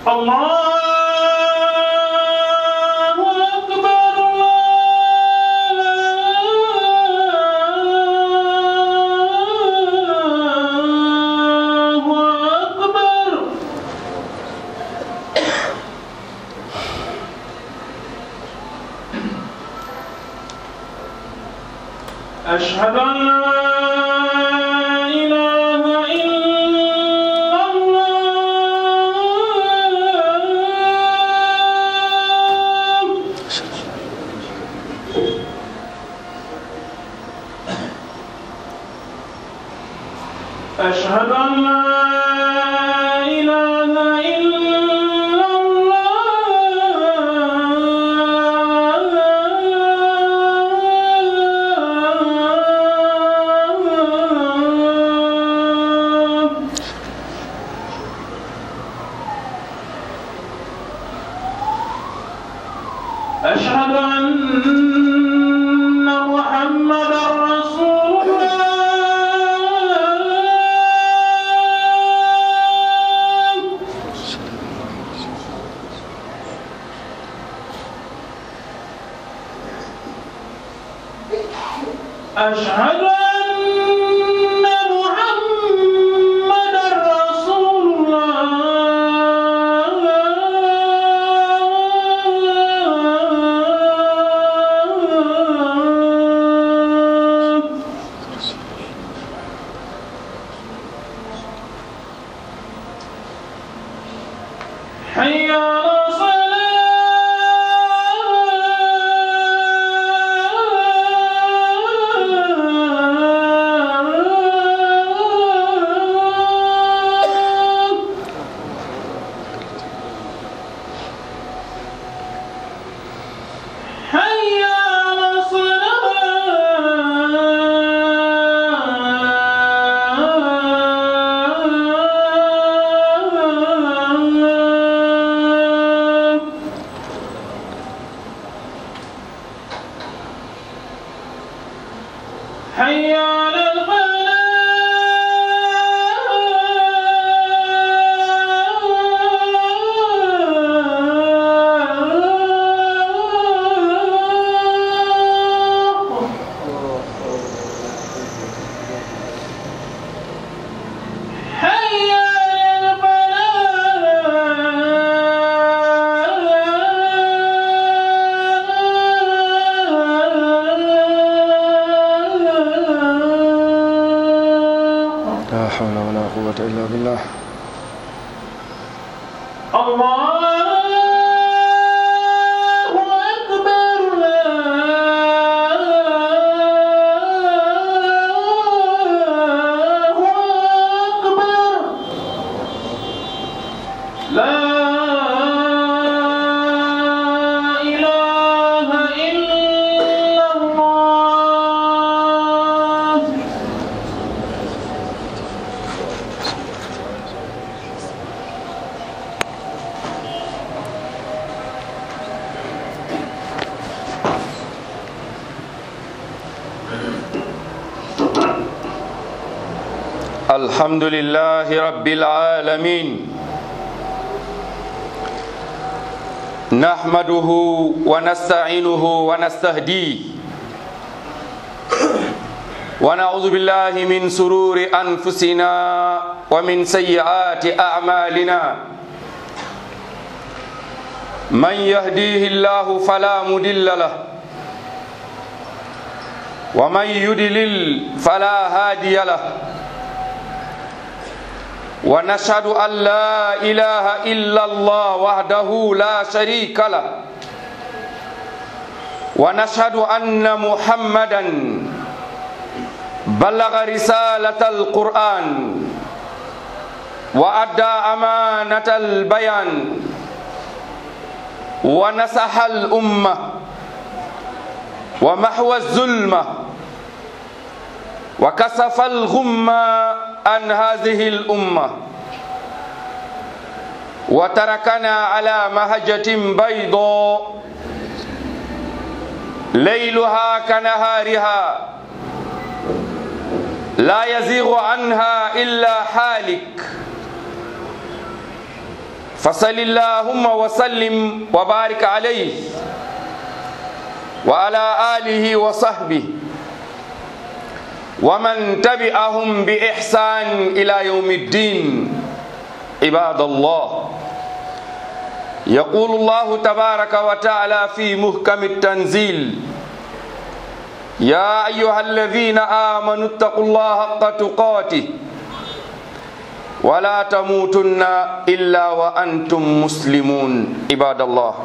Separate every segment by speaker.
Speaker 1: الله أكبر الله أكبر أشهد أن لا إله إلا الله أشهد أن لا إله إلا الله أشهد أن محمدا رسول الله أشهد أن محمدا رسول الله حي على الصلاة حي على الصلاة حي على الفلاح حي على الفلاح
Speaker 2: لا حول ولا قوة إلا بالله
Speaker 1: الله أكبر الله أكبر لا إله إلا الله
Speaker 2: الحمد لله رب العالمين نحمده ونستعينه ونستهديه ونعوذ بالله من سرور أنفسنا ومن سيئات أعمالنا من يهديه الله فلا مضل له ومن يدلل فلا هادي له ونشهد أن لا إله إلا الله وحده لا شريك له ونشهد أن محمدا بلغ رسالة القرآن وأدى أمانة البيان ونصح الأمة ومحو الظلمة وكسف الغمة عن هذه الأمة وتركنا على مهجة بيضاء ليلها كنهارها لا يزيغ عنها إلا حالك فصل اللهم وسلم وبارك عليه وعلى آله وصحبه ومن تبعهم بإحسان إلى يوم الدين عباد الله يقول الله تبارك وتعالى في محكم التنزيل يا أيها الذين آمنوا اتقوا الله حق تقاته ولا تموتن إلا وأنتم مسلمون عباد الله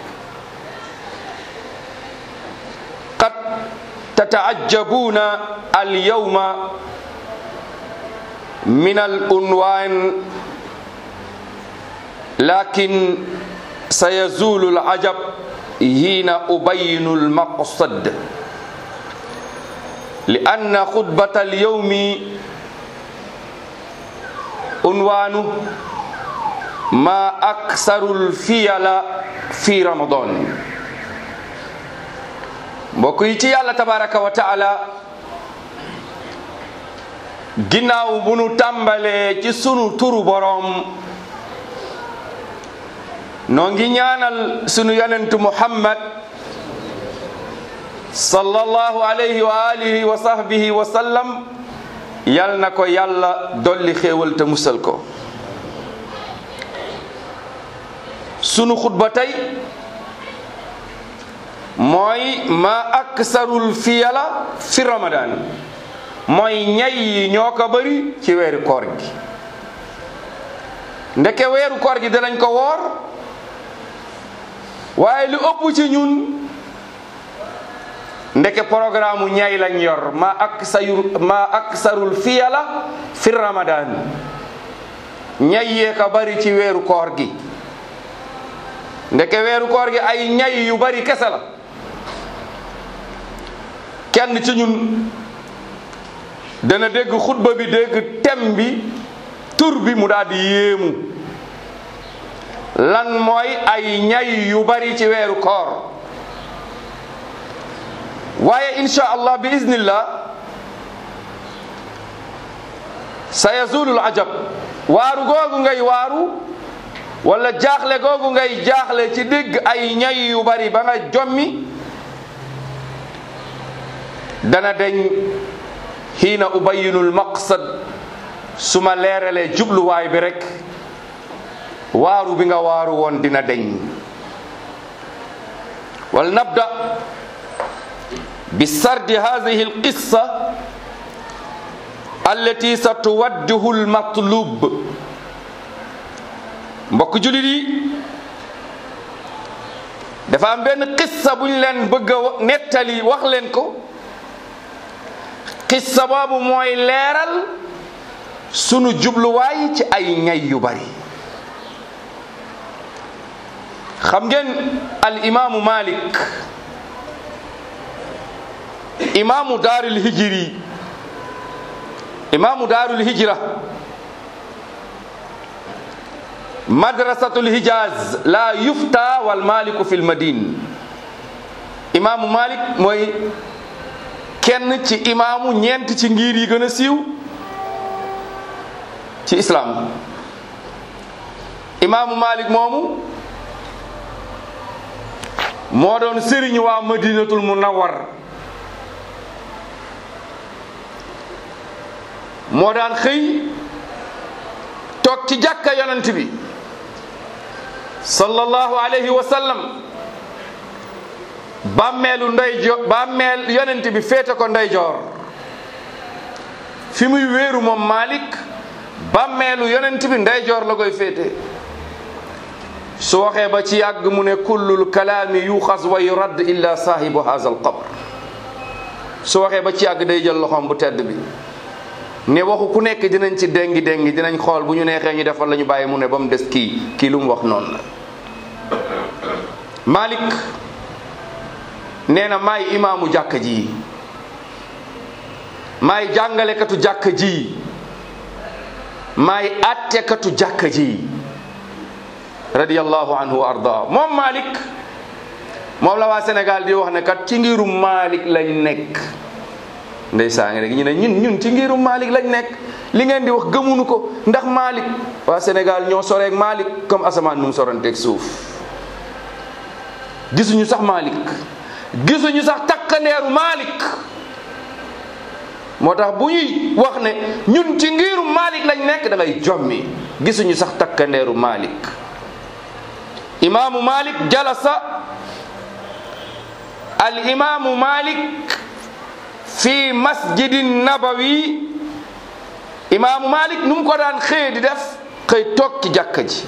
Speaker 2: قد تتعجبون اليوم من العنوان لكن سيزول العجب حين أبين المقصد لأن خطبة اليوم عنوانه ما أكثر الفيل في رمضان mbokk yi ci yàlla tabaraka wa taala ginnaaw bu nu tàmbalee ci sunu turu boroom noo ngi ñaanal sunu yonentu muhammad sallallahu alayhi wa alihi wa sahbihi wa sallam yal na ko yàlla dolli xéewal te musal ko sunu xutba tey mooy ma aksarul fiyala fi ramadan mooy ñay yi ñoo ko bëri ci weeru koor gi ndeke weeru koor gi danañ ko woor waaye lu ëpp ci ñun ndeke programme ñay lañ yor ma aksarul ma aksarul fiyala fi ramadan ñay yee ko bëri ci weeru koor gi ndeke weeru koor gi ay ñay yu bari kese la kenn ci ñun dana dégg xutba bi dégg tem bi tur bi mu daal di yéemu lan mooy ay ñay yu bari ci weeru koor waaye insha allah bi iznillah sa yazulul ajab waaru googu ngay waaru wala jaaxle googu ngay jaaxle ci dégg ay ñay yu bari ba nga jommi dana deñ xiina ubayinul maqsad su ma leeralee jubluwaay bi rek waaru bi nga waaru woon dina deñ wal nabda bi sardi hadihi alqissa allati satuwaddihu almatlub mbokk julit yi dafa am benn qissa buñ leen bëgg a nettali wax leen ko qissa boobu mooy leeral sunu jubluwaay ci ay ñay yu bari xam ngeen al imaamu malik imaamu daarul hijri imaamu daarul hijra madrasatul hijaz la yufta wal maliku fil madin imaamu malik mooy kenn ci imaamu ñeent ci ngir yi gën a siiw ci islam imaamu malik moomu moo doon sëriñ waa madinatul munawwar moo daan xëy toog ci jàkka yonent bi sallallahu alayhi wa sallam bàmmeelu ndeyjoor bàmmeel yonent bi féete ko ndeyjoor fi muy wéeru moom Malik bàmmeelu yonent bi ndeyjoor la koy féete su waxee ba ci yàgg mu ne kullul kalaami yuxas wa yurad illa saahibu haza al qabr su waxee ba ci yàgg day jël loxoom bu tedd bi ne waxu ku nekk dinañ ci déngi déngi dinañ xool bu ñu neexee ñu defal la ñu bàyyi mu ne ba mu des kii kii lu mu wax noonu la Malik nee na maay imaamu jàkka ji maay jàngalekatu jàkka ji maay attekatu jàkka ji radiyallahu anhu wa arda moom Malik moom la waa Sénégal di wax ne kat ci ngirum Malik lañ nekk ndeysaan ngi rek ñu ne ñun ñun ci ngirum Malik lañ nekk li ngeen di wax gëmunu ko ndax Malik waa Sénégal ñoo soreeg Malik comme asamaan nu mu soranteeg suuf gisuñu sax Malik gisuñu sax takkandeeru Malik moo tax bu ñuy wax ne ñun ci ngiru Malik lañ nekk da ngay jommi gisuñu sax takkandeeru Malik imaamu Malik jalasa al imaamu Malik fi masjidin nabawi imaamu Malik nu mu ko daan xëy di def xëy toog ci jàkka ji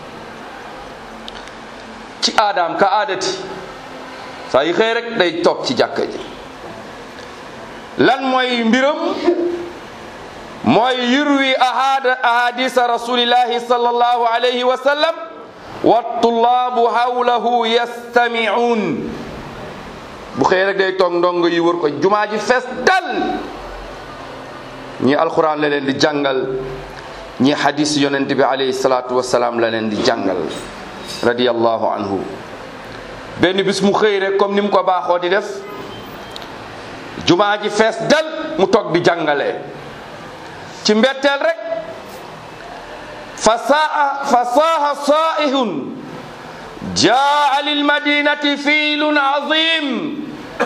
Speaker 2: ci aadaam ka aadati saa yi xëy rek day toog ci jàkka ji lan mooy mbiram mooy yurwi ahad ahadisa rasulillahi sallallahu alayhi wa sallam wa tullaabu hawlahu yastami'un bu xëy rek day toog ndongo yi wër ko jumaa ji fees dal ñi alquran la leen di jàngal ñi hadis yonent bi alayhi salaatu wasalaam la leen di jàngal radiyallahu anhu benn bis mu xëy rek comme ni mu ko baaxoo di def jumaa ji fees dal mu toog di jàngale ci mbetteel rek fa saa fa saaha saa'ihun jaa lil madinati fiilun azim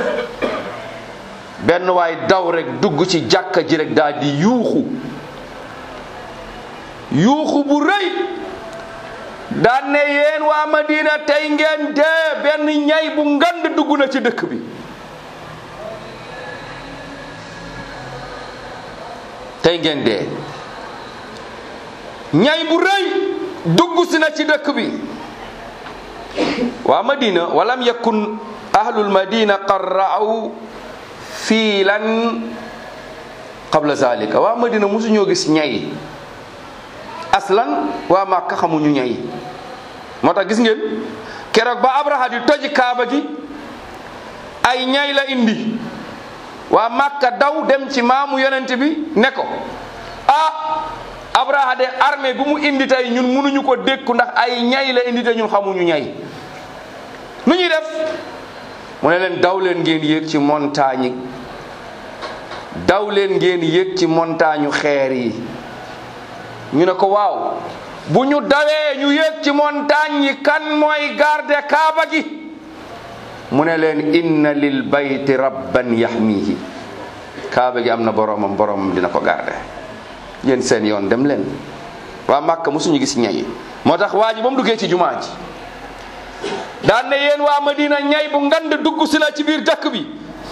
Speaker 2: benn waay daw rek dugg ci jàkka ji rek daal di yuuxu yuuxu bu rëy daan ne yéen waa madina tey ngeen dee benn ñay bu ngand dugg na ci dëkk bi tey ngeen dee ñay bu rëy dugg si na ci dëkk bi waa madina walam yakun ahlul madina qad ra'aw fiilan qabla zalika waa madina mosuñoo gis ñay aslan waa màkka xamuñu ñay moo tax gis ngeen keroog ba abraha di toj kaaba gi ay ñay la indi waa màkka daw dem ci maamu yonent bi ne ko ah abraha de armée bu mu indi tey ñun mënuñu ko dékku ndax ay ñay la indi te ñun xamuñu ñay nu ñuy def mu ne leen daw leen ngeen yéeg ci montagne yi daw leen ngeen yéeg ci montagne xeer yi ñu ne ko waaw bu ñu dawee ñu yéeg ci montagne yi kan mooy garde kaaba gi mu ne leen inna lil bayti rabban yahmihi kaaba gi am na boromam boromam dina ko garde yéen seen yoon dem leen waa Màkka mosuñu gis ñay moo tax waa ji ba mu duggee ci jumaa ji daan ne yéen waa Madina ñay bu ngand dugg si na ci biir dëkk bi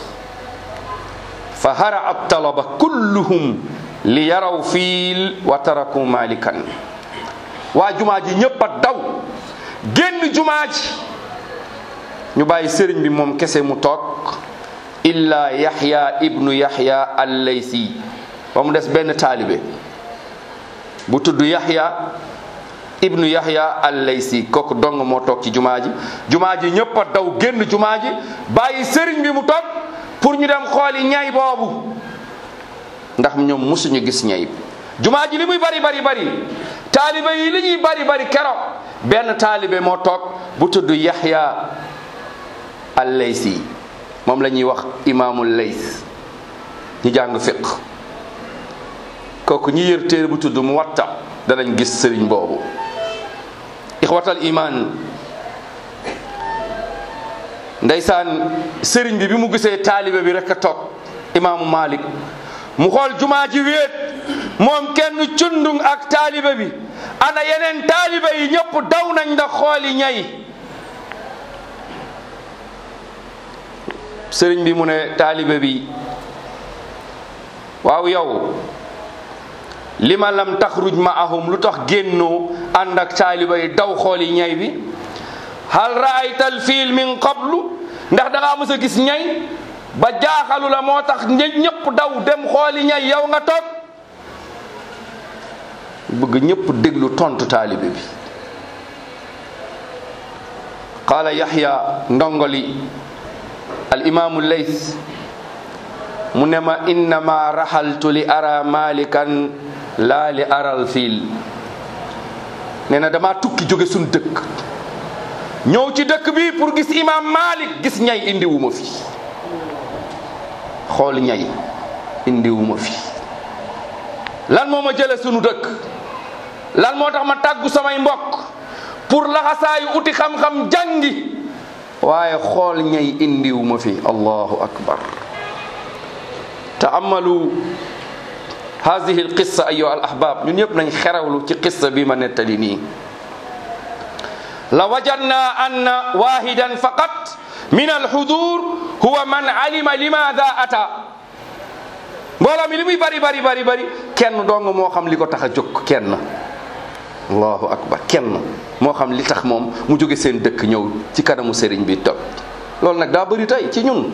Speaker 2: fa hara at talaba kulluhum li yaraw fiil wa taraku malikan waa jumaa ji ñëpp a daw génn jumaa ji ñu bàyyi sëriñ bi moom kese mu toog illa yaxya ibnu yaxya allaysi ba mu des benn taalibe bu tudd yaxya ibnu yaxya allaysi kooku dong moo toog ci jumaa ji jumaa ji ñëpp a daw génn jumaa ji bàyyi sëriñ bi mu toog pour ñu dem xooli ñay boobu ndax ñoom musuñu gis ñay jumaa ji li muy bari bari bari taalibe yi li ñuy bari bari keroog benn taalibe moo toog bu tudd yaxya allaysi moom la ñuy wax imaamul lays ñu jàng fiq kooku ñi yër téere bu tudd mu watta danañ gis sëriñ boobu ixwatal iman ndeysaan sëriñ bi bi mu gisee taalibe bi rek a toog imaamu malik mu xool jumaa ji wéet moom kenn cundung ak taalibe bi ana yeneen taalibe yi ñëpp daw nañ ndax xooli ñay sëriñ bi mu ne taalibe bi waaw yow lima lam taxruj maahum lu tax génnoo ànd ak taaliba yi daw xooli ñay bi hal raaytal fiil min qablu ndax da ngaa mës a gis ñay ba jaaxalu la moo tax ñëpp daw dem xooli ñay yow nga toog bëgg ñëpp déglu tontu taalibe bi qaala yaxya ndongoli al imaamu lays mu ne ma innama raxaltu li ara malikan laa li aral fiil nee na dama tukki jóge suñ dëkk ñëw ci dëkk bi pour gis imam malik gis ñay indiwuma fi xool ñay indiwuma fi lan moo ma jële sunu dëkk lan moo tax ma tàggu samay mbokk pour laxasaayu uti xam-xam jàngi waaye xool ñay indiwuma fi allahu akbar taamalu hadihi alqissa ayuha al ahbab ñun ñëpp nañ xerawlu ci qissa bi ma nettali nii la wajadna anna wahidan faqat min alhudur huwa man alima limada ata mbooloo mi li muy bari bari bari bari kenn dong moo xam li ko tax a jóg kenn allahu akbar kenn moo xam li tax moom mu jóge seen dëkk ñëw ci kanamu sëriñ bi toog loolu nag daa bëri tey ci ñun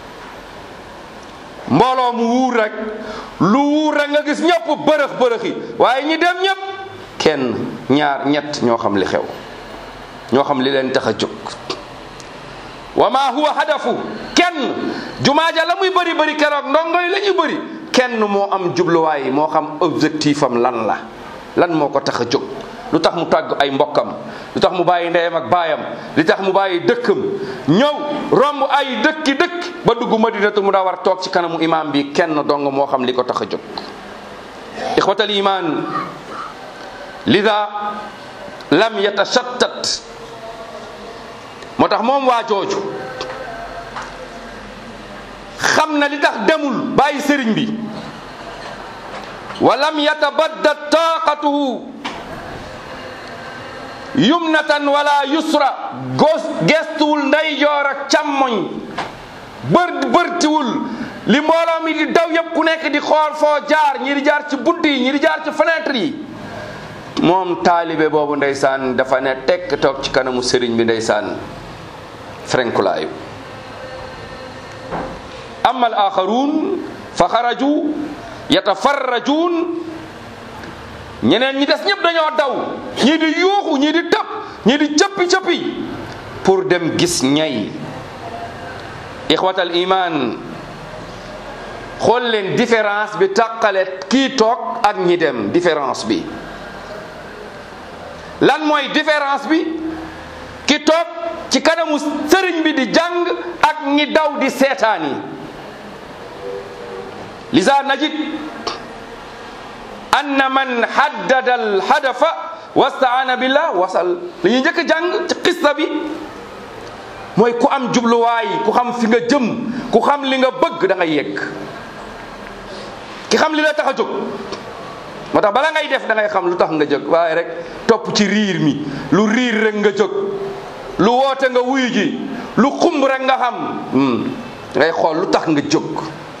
Speaker 2: mbooloo mu wuur rek lu wuur rek nga gis ñëpp bërëx bërëxi waaye ñi dem ñëpp kenn ñaar ñett ñoo xam li xew ñoo xam li leen tax a jóg wa ma huwa hadafu kenn jumaa ja la muy bëri bëri keroog ndongo yi la ñuy bëri kenn moo am jubluwaay moo xam objectif am lan la lan moo ko tax a jóg lu tax mu tàgg ay mbokkam lu tax mu bàyyi ndeyam ak baayam li tax mu bàyyi dëkkam ñëw romb ay dëkki dëkk ba dugg madinatu mu daa war toog ci kanamu imaam bi kenn dong moo xam li ko tax a jóg ixwatal iman lida lam yatashattat moo tax moom waa jooju xam na li tax demul bàyyi sëriñ bi wa lam yatabaddat taqatuhu yumnatan wala yusra gos gestuwul ndeyjoor ak càmmoñ bër bërtiwul li mbooloo mi di daw yëpp ku nekk di xool foo jaar ñi di jaar ci bunt yi ñi di jaar ci fenêtre yi moom taalibe boobu ndeysaan dafa ne tekk toog ci kanamu sëriñ bi ndeysaan frenkulaayu amma al axaruun fa xaraju yatafarrajuun ñeneen ñi des ñëpp dañoo daw ñii di yuuxu ñii di tëb ñii di cëppi cëppi pour dem gis ñay ixwatal iman xool leen différence bi tàqale kii toog ak ñi dem différence bi lan mooy différence bi ki toog ci kanamu sëriñ bi di jàng ak ñi daw di seetaan yi lisa najid anna man haddada al hadafa wastaana billah wasal li ñuy njëkk a jàng ci xista bi mooy ku am jubluwaay ku xam fi nga jëm ku xam li nga bëgg da ngay yegg ki xam li la tax a jóg moo tax bala ngay def da ngay xam lu tax nga jóg waaye rek topp ci riir mi lu riir rek nga jóg lu woote nga wuyu ji lu xumb rek nga xam ngay xool lu tax nga jóg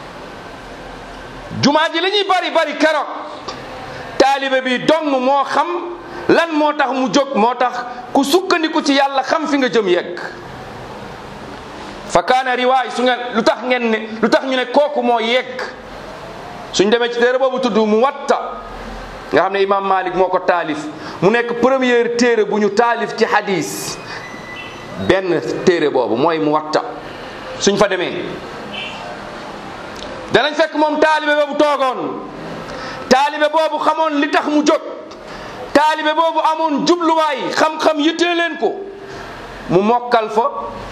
Speaker 2: jumaa ji li ñuy bari bari keroog taalibe bi dong moo xam lan moo tax mu jóg moo tax ku sukkandiku ci yàlla xam fi nga jëm yegg fa kaana riwaay su ngeen lu tax ngeen ne lu tax ñu ne kooku moo yegg suñ demee ci téere boobu tudd mu watta nga xam ne imam malik moo ko taalif mu nekk première téere bu ñu taalif ci hadis benn téere boobu mooy mu watta suñ fa demee danañ fekk moom taalibe boobu toogoon taalibe boobu xamoon li tax mu jóg taalibe boobu amoon jubluwaay xam-xam yittee leen ko mu mokkal fa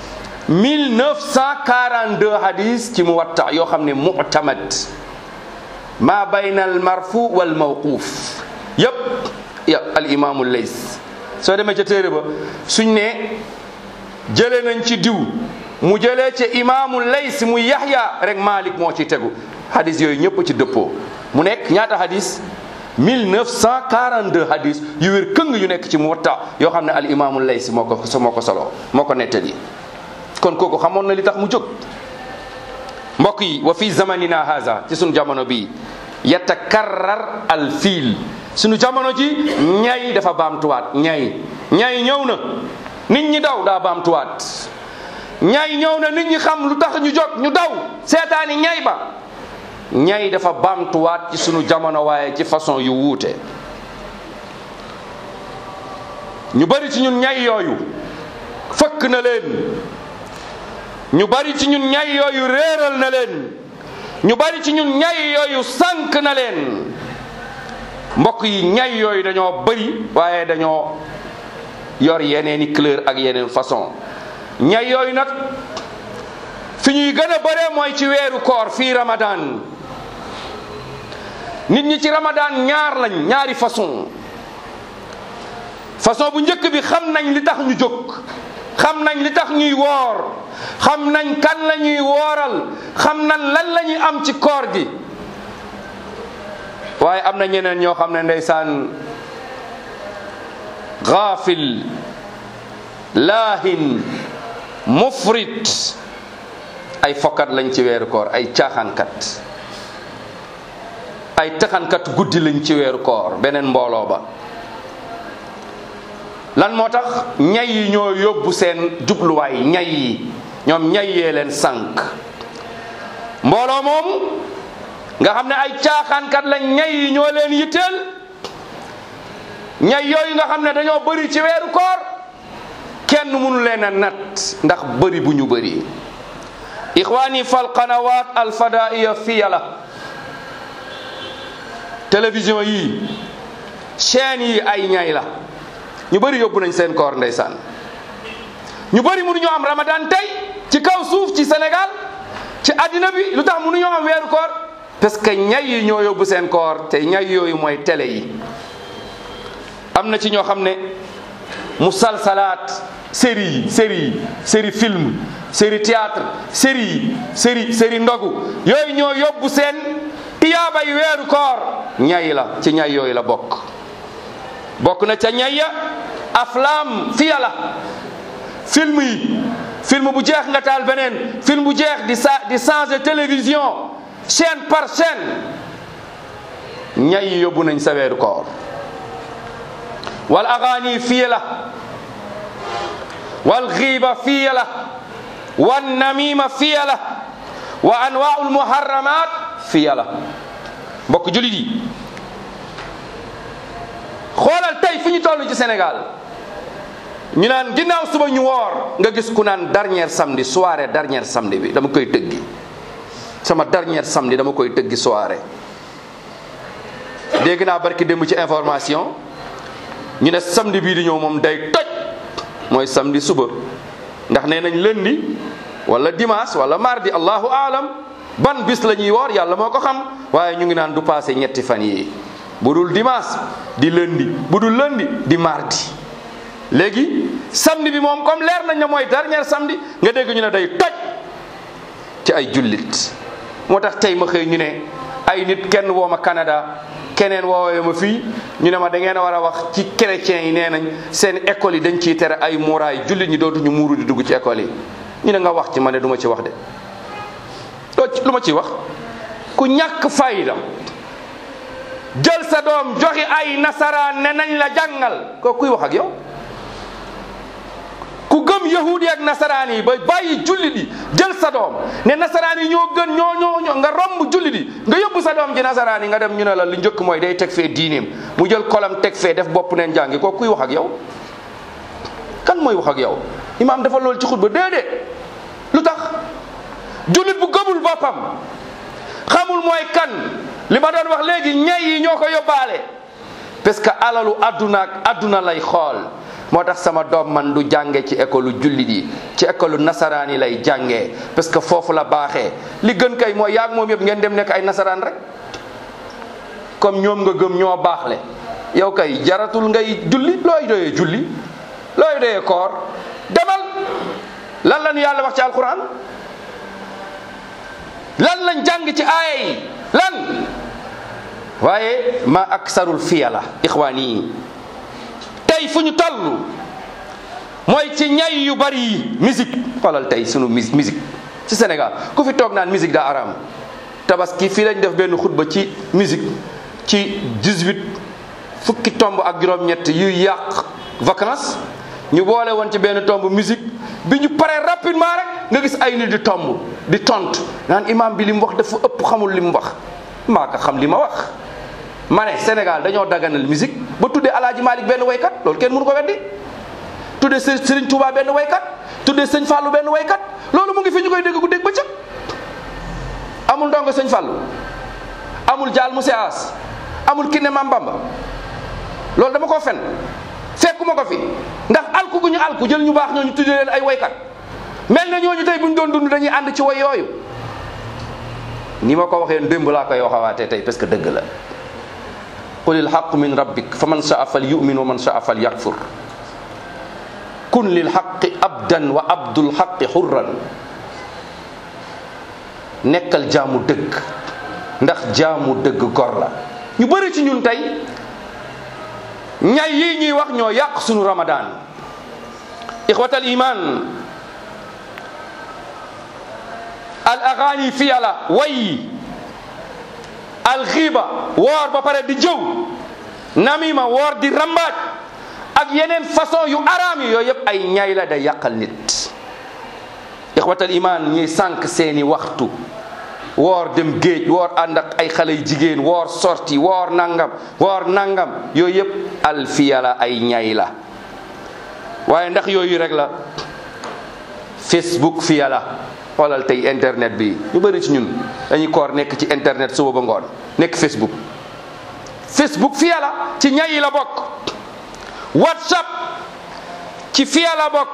Speaker 2: 1942 hadis ci mu watta yoo xam ne mu'tamad ma bayna al marfu wal mawquf yëpp ya al imaamu lays soo demee ca téere ba suñ ne jëlee nañ ci diw mu jëlee ci imaamu lays mu yaxya rek malik moo ci tegu hadis yooyu ñëpp ci dëppoo mu nekk ñaata hadis 1942 hadis yu wér këng yu nekk ci muwatta yoo xam ne al imaamu lays moo ko moo ko solo moo ko nettali kon kooku xamoon na li tax mu jóg mbokk yi wa fi zamanina haza ci sunu jamono bi yatakarrar al fiil sunu jamono ji ñay dafa baamtuwaat ñay ñay ñëw na nit ñi daw daa baamtuwaat ñay ñëw na nit ñi xam lu tax ñu jóg ñu daw seetaani ñay ba ñay dafa baamtuwaat ci sunu jamono waaye ci façon yu wuute ñu bari ci ñun ñay yooyu fëkk na leen ñu bari ci ñun ñay yooyu réeral na leen ñu bari ci ñun ñay yooyu sànk na leen mbokk yi ñay yooyu dañoo bari waaye dañoo yor yeneeni couleur ak yeneen façon ñay yooyu nag fi ñuy gën a bëree mooy ci weeru koor fii ramadan nit ñi ci ramadan ñaar lañ ñaari façon façon bu njëkk bi xam nañ li tax ñu jóg xam nañ li tax ñuy woor xam nañ kan la ñuy wooral xam nañ lan la ñuy am ci koor gi waaye am na ñeneen ñoo xam ne ndeysaan gaafil laahin mufrit ay fokkat lañ ci weeru koor ay caaxaankat ay taxankat guddi lañ ci weeru koor beneen mbooloo ba lan moo tax ñay yi ñoo yóbbu seen jubluwaay ñay yi ñoom ñay yee leen sànq mbooloo moomu nga xam ne ay caaxaankat lañ ñay yi ñoo leen yitteel ñay yooyu nga xam ne dañoo bëri ci weeru koor kenn mënu leen a nat ndax bëri bu ñu bëri ixwaani fal qanawat alfadaiya fiya la télévision yi chaîne yi ay ñay la ñu bëri yóbbu nañ seen koor ndeysaan ñu bëri mënuñoo am ramadan tey ci kaw suuf ci Sénégal ci àddina bi lu tax mënuñoo am weeru koor parce que ñay yi ñoo yóbbu seen koor te ñay yooyu mooy télé yi am na ci ñoo xam ne musalsalaat série yi série yi série film série théâtre série yi série série ndogu yooyu ñoo yóbbu seen tiyaabay weeru koor ñay la ci ñay yooyu la bokk bokk na ca ñay ya aflam fiya la film yi film bu jeex nga taal beneen film bu jeex di sa di changer télévision chaîne par chaîne ñay yi yóbbu nañ sa weeru koor wal agaani fiya la wal xiiba fiya la wan namima fiya la wa anwaa'ul muharramat fiya la mbokk julit yi xoolal tey fi ñu toll ci Sénégal ñu naan ginnaaw suba ñu woor nga gis ku naan dernier samedi soirée dernier samedi bi dama koy tëggi sama dernier samedi dama koy tëggi soirée dégg naa barki démb ci information ñu ne samedi bii di ñëw moom day toj mooy samedi suba ndax nee nañ lundi wala dimanche wala mardi allahu aalam ban bis la ñuy woor yàlla moo ko xam waaye ñu ngi naan du passé ñetti fan yi bu dul dimanche di lundi bu dul lundi di mardi léegi samedi bi moom comme leer nañ ne mooy dernier samedi nga dégg ñu ne day toj ci ay jullit moo tax tey ma xëy ñu ne ay nit kenn woo ma Canada keneen woowee ma fii ñu ne ma da ngeen a war a wax ci chrétiens yi nee nañ seen école yi dañ ciy tere ay muuraay jullit ñi dootuñu muuru di dugg ci école yi ñu ne nga wax ci ma ne du ma ci wax de lu ma ciy wax ku ñàkk fayda jël sa doom joxi ay nasaraan ne nañ la jàngal ko kuy wax ak yow ku gëm yahudi ak nasaraan yi ba bàyyi jullit yi jël sa doom ne nasaraan yi ñoo gën ñoo ñoo ñoo nga romb jullit yi nga yóbbu sa doom ci nasaraan yi nga dem ñu ne la li njëkk mooy day teg fee diineem mu jël kolam teg fee def bopp neen jàngi ko kuy wax ak yow kan mooy wax ak yow imaam dafa loolu ci xutba déedéet lu tax jullit bu gëmul boppam xamul mooy kan li ma doon wax léegi ñay yi ñoo ko yóbbaale parce que alalu adduna ak adduna lay xool moo tax sama doom man du jànge ci école jullit yi ci école nasaraan yi lay jàngee parce que foofu la baaxee li gën kay mooy yaag moom yëpp ngeen dem nekk ay nasaraan rek comme ñoom nga gëm ñoo baaxle yow kay jaratul ngay julli looy doyee julli looy doyee koor demal lan la ñu yàlla wax ci alquran lan lañ jàng ci aaya yi lan waaye ma aksarul fiyala ixwaan yi tey fu ñu toll mooy ci ñay yu bari yi musique xoolal tey sunu mus musique ci Sénégal ku fi toog naan musique daa araam tabaski fii lañ def benn xutba ci musique ci 18 fukki tomb ak juróom-ñett yuy yàq vacances ñu boole woon ci benn tomb musique bi ñu paree rapidement rek nga gis ay nit di tomb di tontu naan imam bi li mu wax dafa ëpp xamul li mu wax maa ko xam li ma wax ma ne Sénégal dañoo daganal musique ba tuddee Alaaji Malick benn waykat loolu kenn mënu ko weddi tuddee së Serigne Touba benn waykat tuddee Sëñ Fallou benn waykat loolu mu ngi fi ñu koy dégg ku dégg ba cëg amul ndongo Sëñ Fallou amul Jaal Moussa As amul Kiné Mam Bamba loolu dama koo fen fekkuma ko fi ndax alku gu ñu alku jël ñu baax ñooñu tuddee leen ay waykat mel na ñooñu tey bu ñu doon dund dañuy ànd ci way yooyu ni ma ko waxee démb laa koy waxawaatee tey parce que dëgg la qul ilhaqu min rabbik fa man shaa fal yumin wa man shaa fal yakfur kun lilhaqi abdan wa abdul haqi hurran nekkal jaamu dëgg ndax jaamu dëgg gor la ñu bëri ci ñun tey ñay yi ñuy wax ñoo yàq sunu ramadan ixwatal iman al agani fiyala way al xiiba woor ba pare di jëw namima woor di rambaaj ak yeneen façon yu araam yi yooyu yëpp ay ñay la day yàqal nit ixwatal iman ñuy sànq seeni waxtu woor dem géej woor ànd ak ay xale yu jigéen woor sorti woor nangam woor nangam yooyu yëpp alfiya la ay ñay la waaye ndax yooyu rek la facebook fiya la xoolal tey internet bi ñu bëri ci ñun dañuy koor nekk ci internet suba ba ngoon nekk facebook facebook fiya la ci ñay yi la bokk whatsapp ci fiya la bokk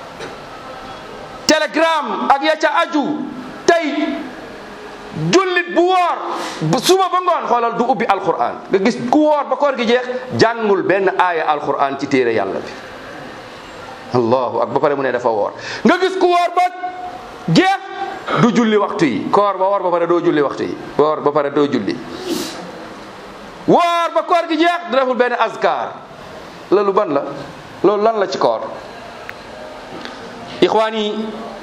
Speaker 2: telegram ak ya ca aju tey jullit bu woor bu suba ba ngoon xoolal du ubbi alquran nga gis ku woor ba koor gi jeex jàngul benn aaya alquran ci téere yàlla bi allahu ak ba pare mu ne dafa woor nga gis ku woor ba jeex du julli waxtu yi koor ba woor ba pare doo julli waxtu yi woor ba pare doo julli woor ba koor gi jeex du deful benn azkar loolu ban la loolu lan la ci koor ixwaan yi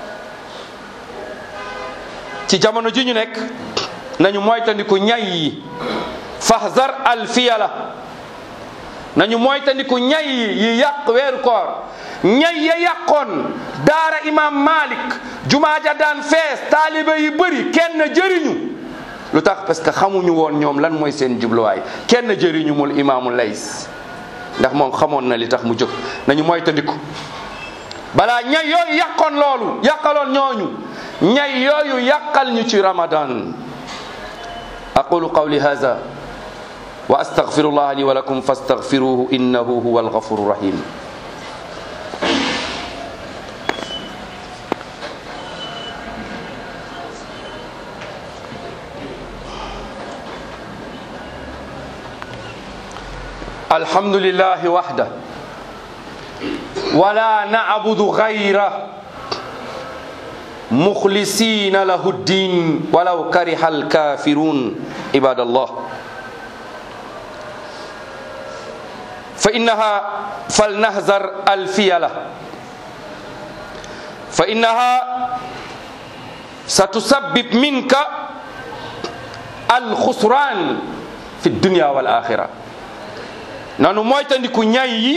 Speaker 2: ci jamono ji ñu nekk nañu moytandiku ñay yi fahzar alfiyala nañu moytandiku ñay yi yi yàq weeru koor ñay ya yàqoon daara imam malik jumaa ja daan fees taalibe yi bëri kenn jëriñu lu tax parce que xamuñu woon ñoom lan mooy seen jubluwaay kenn jëriñu mul imaamu lays ndax moom xamoon na li tax mu jóg nañu moytandiku balaa ñay yooyu yàqoon loolu yàqaloon ñooñu ñay yooyu yàqal ñu ci ramadan aqulu qawli hadha wa astaghfirullah li wa lakum fastaghfiruhu innahu huwa alghafuru rahim الحمد لله وحده ولا نعبد غيره مخلصين له الدين ولو كره الكافرون عباد الله فإنها فلنهزر الفيلة فإنها ستسبب منك الخسران في الدنيا والآخرة nanu moytandiku ñay yi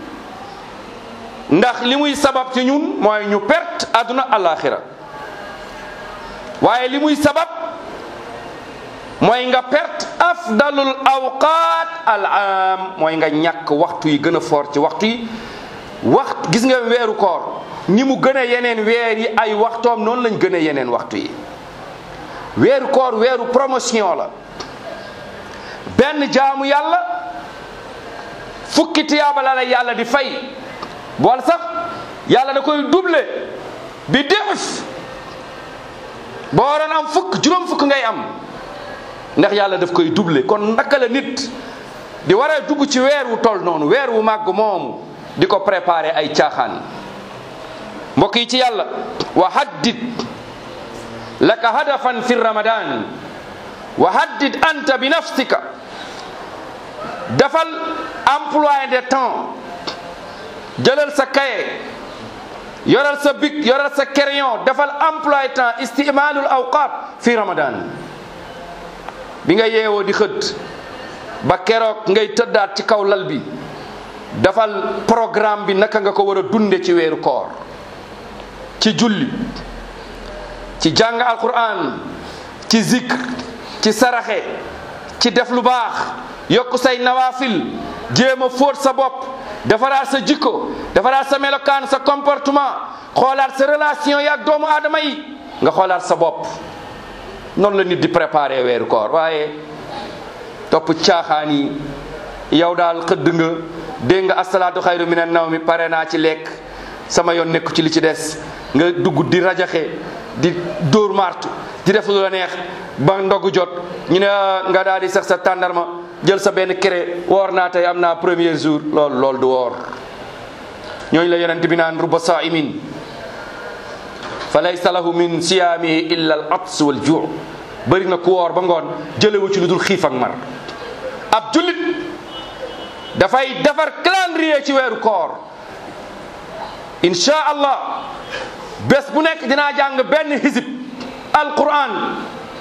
Speaker 2: ndax li muy sabab ci ñun mooy ñu perte àdduna alaxira waaye li muy sabab mooy nga perte afdalul awqat al am mooy nga ñàkk waxtu yi gën a fort ci waxtu yi waxt gis nga weeru koor ni mu gën a yeneen weer yi ay waxtoom noonu lañ gën a yeneen waxtu yi weeru koor weeru promotion la benn jaamu yàlla fukki tiyaaba la la yàlla di fay bool sax yàlla da koy double bi def boo waroon am fukk juróom fukk ngay am ndax yàlla daf koy double kon naka la nit di war a dugg ci weer wu toll noonu weer wu màgg moomu di ko préparer ay caaxaan mbokk yi ci yàlla wa haddid laka hadafan fi ramadan wa haddid anta bi nafsika dafal emploi de temps jëlal sa cahier yoral sa bic yoral sa crayon defal emploi de temps istimalul awqat fi ramadan bi nga yeewoo di xëdd ba keroog ngay tëddaat ci kaw lal bi defal programme bi naka nga ko war a dunde ci weeru koor ci julli ci jàng alquran ci zikr ci saraxe ci def lu baax yokk say nawafil jéem a fóot sa bopp defaraat sa jikko defaraat sa melokaan sa comportement xoolaat sa relation yaak doomu aadama yi nga xoolaat sa bopp noonu la nit di préparer weeru koor waaye topp caaxaan yi yow daal xëdd nga dégg nga asalaatu xayru minan naw mi pare naa ci lekk sama yoon nekku ci li ci des nga dugg di rajaxe di dóor martu di def lu la neex ba ndogu jot ñu ne nga daal di sax sa tàndarma jël sa benn cré woor naa tey am naa premier jour loolu loolu du woor ñooñu la yonent bi naan ruba saimin fa laysa lahu min siyaamihi illa al ats wal juu bëri na ku woor ba ngoon jëlewu ci lu dul xiif ak mar ab jullit dafay defar calendrier ci weeru koor insha allah bés bu nekk dinaa jàng benn hizib alquran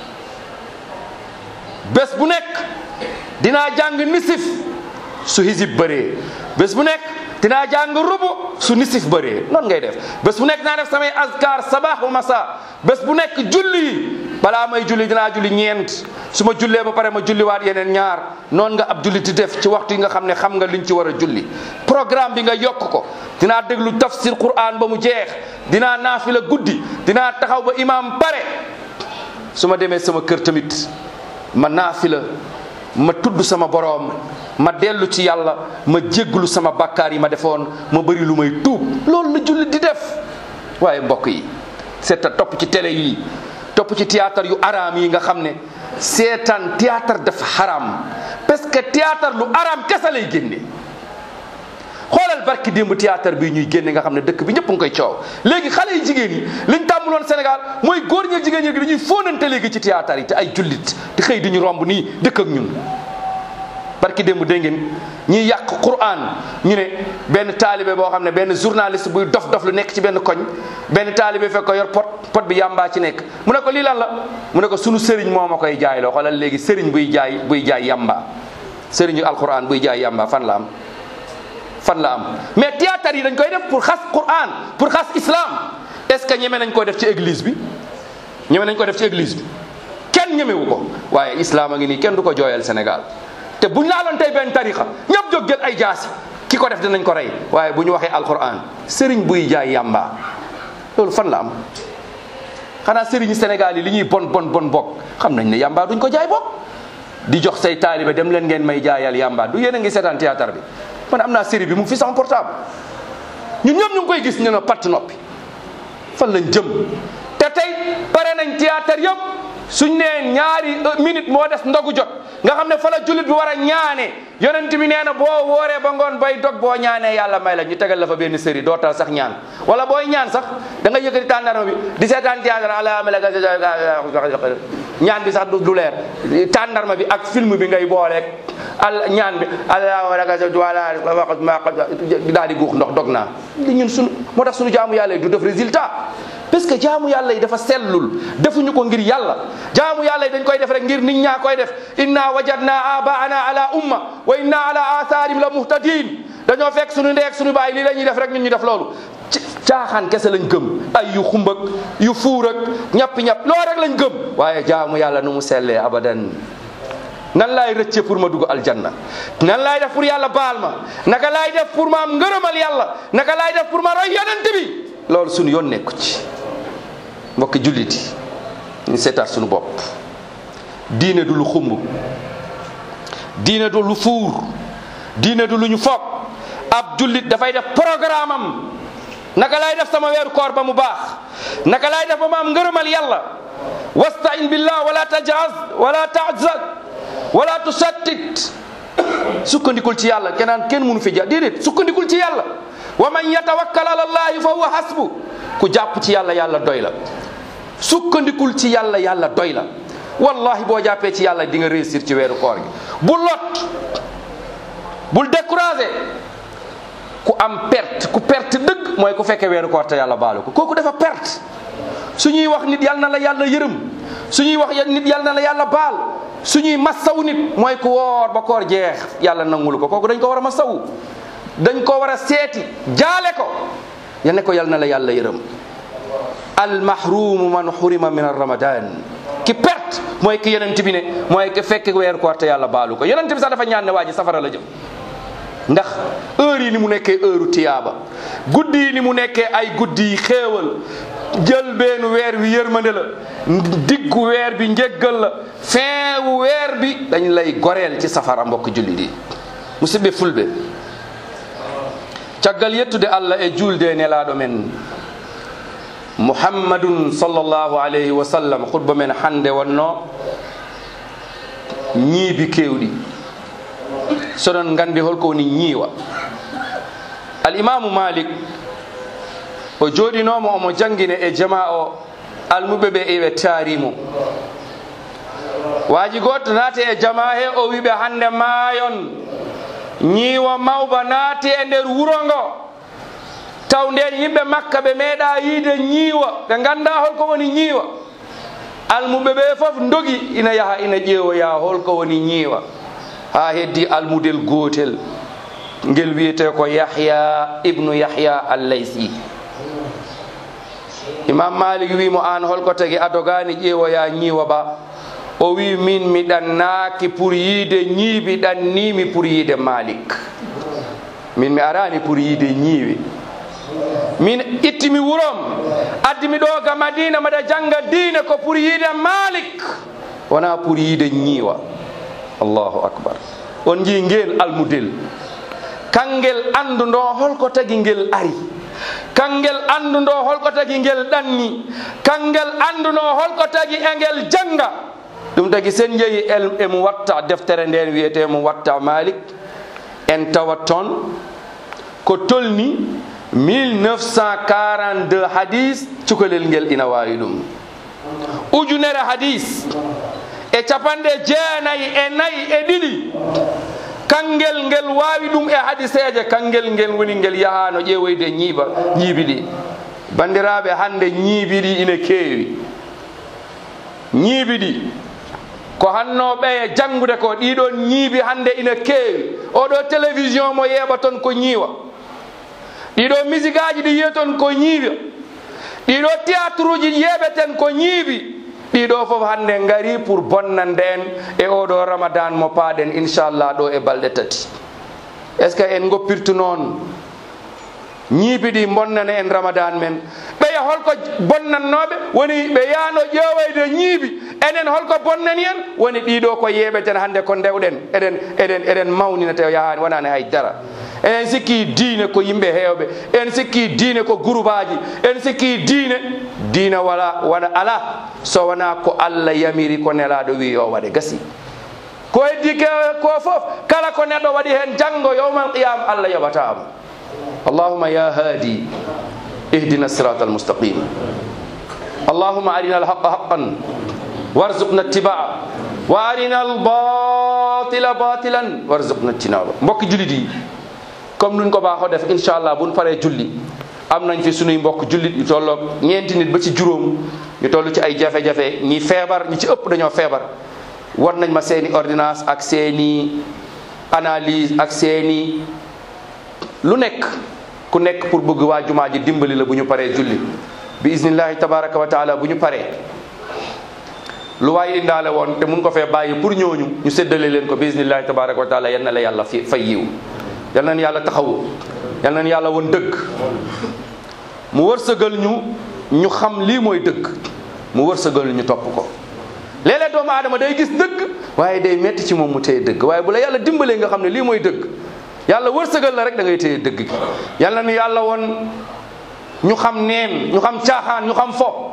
Speaker 2: bés bu nekk dinaa jàng nisif su hizib bëree bés bu nekk dinaa jàng rubu su nisif bëree noonu ngay def bés bu nekk dinaa def samay azkar sabah wa masa bés bu nekk julli balaa may julli dinaa julli ñeent su ma jullee ba pare ma julliwaat yeneen ñaar noonu nga ab julli di def ci waxtu yi nga xam ne xam nga liñ ci war a julli programme bi nga yokk ko dinaa déglu tafsir quran ba mu jeex dinaa naafila guddi dinaa taxaw ba imam pare su ma demee sama kër tamit ma naafila ma tudd sama boroom ma dellu ci yàlla ma jégglu sama bakkaar yi ma defoon ma bëri lu may tuub loolu la jullit di def waaye mbokk yi seeta topp ci télé yi topp ci théâtre yu araam yi nga xam ne seetaan théâtre dafa xaraam parce que théâtre lu araam kese lay génne xoolal barki démb théâtre bi ñuy génne nga xam ne dëkk bi ñëpp nga koy coow léegi xale yi jigéen yi liñ tàmmuloon Sénégal mooy góor ñi jigéen ñi dañuy fóonante léegi ci théâtre yi te ay jullit te xëy di ñu romb nii dëkk ak ñun barki démb dégg ngeen ñiy yàq Qur'an ñu ne benn taalibe boo xam ne benn journaliste buy dof dof lu nekk ci benn koñ benn taalibe fekk ko yor pot pot bi yàmbaa ci nekk mu ne ko lii lan la mu ne ko sunu sëriñ moo ma koy jaay loo xoolal léegi sëriñ buy jaay buy jaay yàmbaa sëriñu alquran buy jaay yàmbaa fan la am fan la am mais théâtre yi dañ koy def pour xas Qur'an pour xas islam est-ce que ñeme nañ koo def ci église bi ñeme nañ ko def ci église bi kenn ñemewu ko waaye islam a ngi nii kenn du ko jooyal Sénégal te buñ laaloon tey benn tarixa ñëpp jóg jël ay jaasi ki ko def dinañ ko rey waaye bu ñu waxee alquran sëriñ buy jaay yàmba loolu fan la am xanaa sëriñu Sénégal yi li ñuy bon bon bon bokk xam nañ ne yàmba duñ ko jaay bokk di jox say taalibe dem leen ngeen may jaayal yàmba du yéen a ngi seetaan théâtre bi man am naa série bi mu ngi fi sama portable ñun ñëpp ñu ngi koy gis ñu ne patt noppi fan lañ jëm te tey pare nañ théâtre yëpp suñ nee ñaari minute moo des ndogu jot nga xam ne fa la jullit bi war a ñaane yonent bi nee na boo wooree ba ngoon bay dog boo ñaanee yàlla may la ñu tegal la fa benn série dootal sax ñaan wala booy ñaan sax da nga yëkkati tàndarma bi di seetaan théâtre ala ñaan bi sax du leer tàndarma bi ak film bi ngay booleeg al ñaan bi daal di guux ndox dog naa li ñun sunu moo tax sunu jaamu yàlla yi du def résultat parce que jaamu yàlla yi dafa sellul defuñu ko ngir yàlla jaamu yàlla yi dañ koy def rek ngir nit ñaa koy def inna wajadna abaana ala umma wa inna ala atharim la muhtadin dañoo fekk suñu ndeeg suñu baay lii la ñuy def rek ñun ñu def loolu caaxaan kese lañ gëm ay yu xumbak yu fuur ak ñappi-ñapp loolu rek lañ gëm waaye jaamu yàlla nu mu sellee abadan nan laay rëcce pour ma dugg aljanna nan laay def pour yàlla baal ma naka laay def pour ma am ngërëmal yàlla naka laay def pour ma roy yonent bi loolu suñu yoon nekku ci mbokki jullit yi ñu seetaat suñu bopp diine du lu xumb diine du lu fuur diine du lu ñu foog ab jullit dafay def programme am naka laay def sama weeru koor ba mu baax naka laay def ba ma am ngërëmal yàlla wastain billah wala tajaz wala tajzad wala tusattit sukkandikul ci yàlla kenaan kenn mënu fi ja déedéet sukkandikul ci yàlla wa man yatawakkal ala allahi fa huwa hasbu ku jàpp ci yàlla yàlla doy la sukkandikul ci yàlla yàlla doy la wallahi boo jàppee ci yàlla di nga réussir ci weeru koor gi bu lot bul découragé ku am perte ku perte dëgg mooy ku fekkee weeru koor te yàlla baalu ko kooku dafa perte su ñuy wax nit yàlla na la yàlla yërëm su ñuy wax nit yàlla na la yàlla baal su ñuy massaw nit mooy ku woor ba koor jeex yàlla nangulu ko kooku dañ ko war a massawu dañ ko war a seeti jaale ko ya ne ko yàlla na la yàlla yërëm al mahrumu man xurima min ramadan ki perte mooy ki yonent bi ne mooy ki fekk weeru koor te yàlla baalu ko yonent bi sax dafa ñaan ne waa ji safara la jëm ndax heure yi ni mu nekkee heure tiyaaba guddi yi ni mu nekkee ay guddi yi xéewal jël benn weer wi yërmande la diggu weer bi njéggal la fin wu weer bi dañ lay goreel ci safara mbokk julli di musidɓe fulɓe caggal yettude allah e julde nelaɗo men muhammadun sallllahu alayhi wa sallam khutba men hande wonno ñiibi kewɗi soɗon gandi holko woni ñiiwa alimamu malik o jooɗinomo omo jangine e jama o almuɓe ɓe eɓe taarimo waaji goto naati e jama he o wiɓe hande maayon ñiiwa mawba naati e nder wuro ngo taw nden yimɓe makka ɓe meeɗa yiide ñiiwa ɓe ganda holko woni ñiiwa almuɓe ɓe fof dogi ina yaha ina ƴeewoya holko woni ñiiwa ha heddi almudel gootel ngel wiyete ko yahya ibnu yahya allaysi imam malik wimo an holko tagi adogani ƴeewoya ñiiwa ba o wi min mi ɗannaaki pour yiide ñiibi ɗannimi pour yiide malik min mi arani pour yiide ñiiwi min ittimi wurom addimi ɗo ga madina mbaɗa janga diine ko pour yiide malik wona pour yiide ñiiwa allahu akbar on jii ngel almudel kangel andu ndo holko tagi ngel ari kangel andu ndo holko tagi ngel ɗanni kangel andu ndo holko tagi e ngel janga ɗum tagi sen jeeyi emo watta deftere nden wiyete mo watta malik en tawat toon ko tolni 1942 hadis cukalel ngel ina wawi ɗum ujunere hadis e capanɗe jeenayi e nayi e ɗiɗi kangel ngel wawi ɗum e hadiseje kangel ngel woni ngel yahano ƴeewoyde ñiiba ñiibi ɗi bandiraɓe hande ñiibi ɗi ina keewi ñiibi ɗi ko hanno ɓeye janngude ko ɗiɗon ñiibi hande ina keewi oɗo télévision mo yeeɓa toon ko ñiiwa ɗiɗo musique aji ɗi yiya toon ko ñiiwa ɗiɗo théâtre uji yeeɓeten ko ñiibi ɗiɗo fof hande ngari pour bonnande en e oɗo ramadan mo paaɗen inchallah ɗo e balɗe tati est ce que en goppirtu noon ñiibi ɗi bonnana en ramadan men ɓeya holko bonnannoɓe woni ɓe yano ƴeewoyde ñiibi enen holko bonnani en woni ɗiɗo ko yeeɓeten hande ko ndewɗen eɗen eɗen eɗen mawnina te yahani wonani haydara enen sikki diine ko yimɓe hewɓe en sikki diine ko groupe aji en sikki diine diine wala wona ala so wona ko allah yamiri ko nelaɗo wi yo waɗe gasi ko heddi ke ko fof kala ko neɗɗo waɗi hen janggo yowmal qiyam allah yoɓatamo اللهم يا هادي اهدنا الصراط المستقيم اللهم أرنا الحق حقا وارزقنا اتباعه وأرنا الباطل باطلا وارزقنا اجتنابه mbokk jullit yi comme nuñ ko baaxoo def incha allah buñ paree julli am nañ fi sunuy mbokk jullit yu tolloog ñeenti nit ba ci juróom ñu toll ci ay jafe-jafe ñi feebar ñi ci ëpp dañoo feebar war nañ ma seeni ordonnance ak seeni analyse ak seeni lu nekk ku nekk pour bëgg waa jumaa ji dimbali la bu ñu paree julli bi isnillahi tabaraka wa taala bu ñu paree lu waay indaale woon te mun ko fee bàyyi pour ñooñu ñu séddale leen ko bi isnillahi tabaraka wa taala yal na la yàlla fi fay yiw yal nañ yàlla taxawu yal nañ yàlla woon dëgg mu wërsëgal ñu ñu xam lii mooy dëgg mu wërsëgal ñu topp ko léeg-léeg doomu aadama day gis dëgg waaye day metti ci moom mu téye dëgg waaye bu la yàlla dimbalee nga xam ne lii mooy dëgg yàlla wërsëgal la rek da ngay téye dëgg gi yàlla nu yàlla woon ñu xam neen ñu xam caaxaan ñu xam fo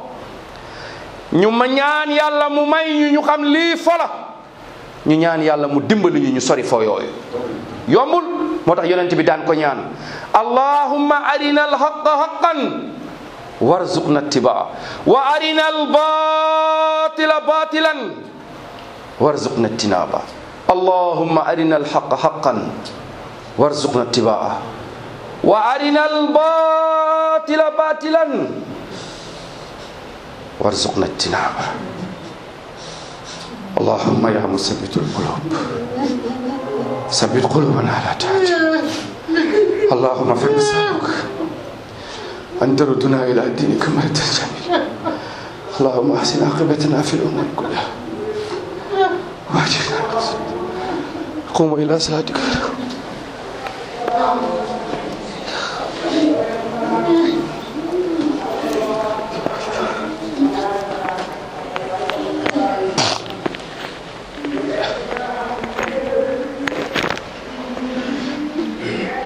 Speaker 2: ñu ma ñaan yàlla mu may ñu ñu xam lii fola ñu ñaan yàlla mu dimbali ñu ñu sori fo yooyu yombul moo tax yonent bi daan ko ñaan allahumma arina alhaqa haqan warzuqna ittibaa wa arina albatila batilan warzuqna ijtinaba allahumma arina alhaqa haqan وارزقنا اتباعه وارنا الباطل باطلا وارزقنا اجتنابه اللهم يا مثبت القلوب ثبت قلوبنا على طاعتك اللهم فنسألك أن تردنا إلى دينك مرة جميلة اللهم أحسن عاقبتنا في الأمور كلها واجعلنا قوموا إلى صلاتك